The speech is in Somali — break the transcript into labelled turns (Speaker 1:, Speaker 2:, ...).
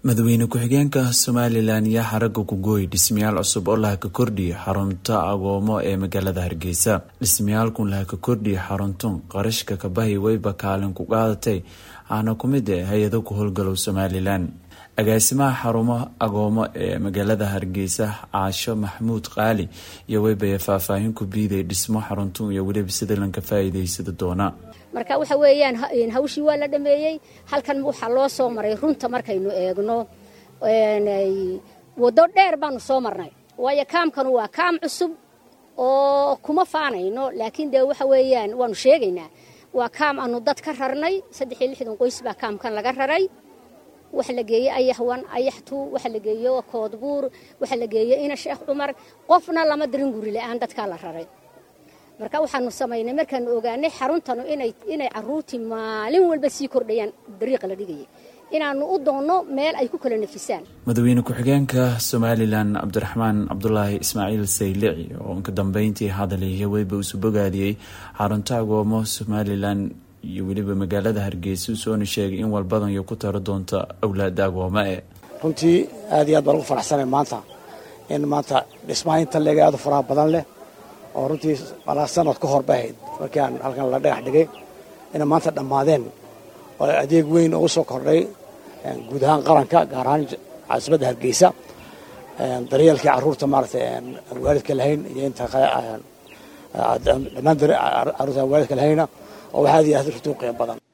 Speaker 1: madaxweyne ku-xigeenka somalilan yaa xaraga ku gooyay dhismayaal cusub oo laha ka kordhiya xarunta agoomo ee magaalada hargeysa dhismayaalkun laha ka kordhiya xaruntun qarashka kabahi wayba kaalin ku qaadatay aana ku mid eh hay-ado ku howlgalow somalilan agaasimaha xarumo agoomo ee magaalada hargeysa caasho maxamuud qaali iyo weybaya faahfaahin ku biiday dhismo xaruntun iyo weliba sida lanka faa'iidaysada doona
Speaker 2: marka waxa weeyaan hawshii waa la dhameeyey halkan waxaa loo soo maray runta markaynu eegno waddo dheer baanu soo marnay waayo kaamkanu waa kaam cusub oo kuma faanayno laakiin dee waxa weeyaan waanu sheegaynaa waa kaam aanu dad ka rarnay saddex iyo lixdan qoys baa kaamkan laga raray waxa la geeyey ayaxwan ayaxtu waxa la geeyo koodbuur waxa la geeyey ina sheekh cumar qofna lama dirin guri la-aan dadkaa la raray marka waxaanu samaynay markaanu ogaanay xaruntanu inay caruurtii maalin walba sii kordhayaan dariiqa la dhigayay inaanu u doonno meel ay ku kala nafisaan
Speaker 1: madaxweyne ku-xigeenka somalilan cabdiraxmaan cabdulaahi ismaaciil saylici oo inka dambeyntii hadalaya weyba isu bogaadiyey xarunta agoomo somalilan iyo weliba magaalada hargeysa usoona sheegay in walbadan iyo ku taro doonta awlaada agooma e
Speaker 3: runtii aad iyo aad baan ugu faraxsanay maanta in maanta dhismaha inta leega aad u faraha badan leh oo runtii malaa sanad ka hor bay ahayd markii aan halkan la dhagax dhigay inay maanta dhammaadeen oo adeeg weyn oo u soo kordhay guud ahaan qaranka gaar ahaan caasimadda hargeysa daryeelkii carruurta maaragtay aan waalidka lahayn iyo inta dhammaan carruurta aan waalidka lahayna oo wax aad iyo aad runtii u qiimo badan